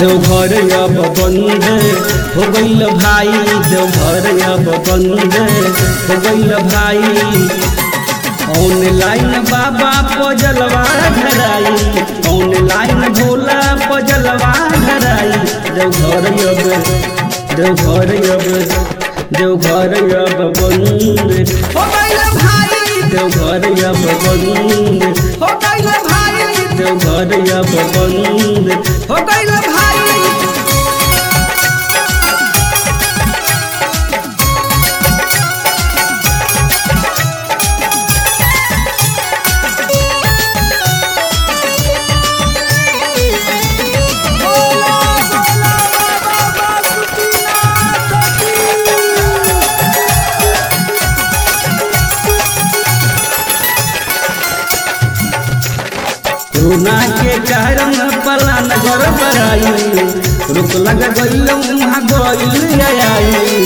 देवघर अब बंद हो गईल भाई देवघर अब बंद हो गईल भाई ऑनलाइन बाबा पजलवा धराई ऑनलाइन भोला पजलवा धराई देवघर अब देवघर अब देवघर अब बंद हो गइल भाई देवघर अब बंद हो गइल भाई देवघर अब बंद हो गइल भाई रोना के कारण पलान घर बराई रुक लग गईल वहाँ गईल आई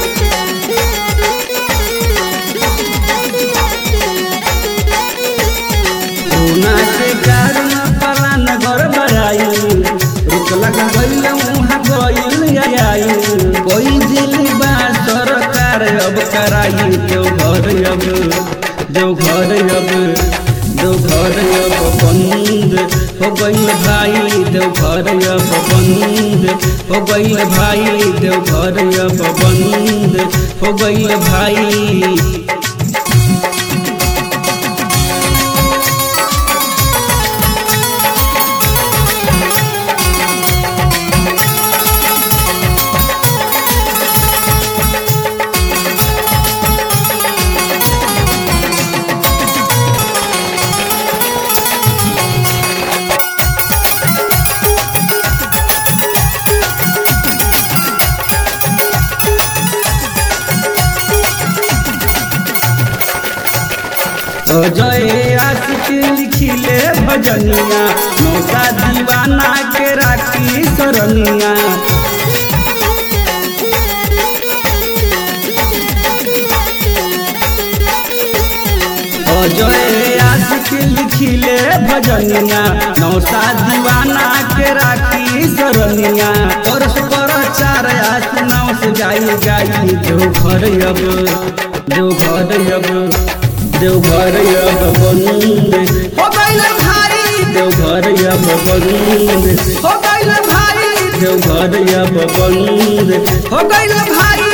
रोना के कारण पलान घर बराई रुक लग गईल वहाँ गईल आई कोई दिल बा सरकार अब कराई जो घर अब जो घर अब जो घर अब बंद हो गईल भाई देव घर अब बंद हो गईल भाई देव घर अब बंद हो गईल भाई जय आशिक लिखिले भजनिया नौका दीवाना के राखी सरनिया जय आशिक लिखिले भजनिया नौसा दीवाना के राखी सरनिया परस पर चार आस नाव से जाई जाई जो घर अब जो घर अब देवघर अब बंद हो गइल भाई देवघर अब बंद हो गइल भाई देवघर अब बंद हो गइल भाई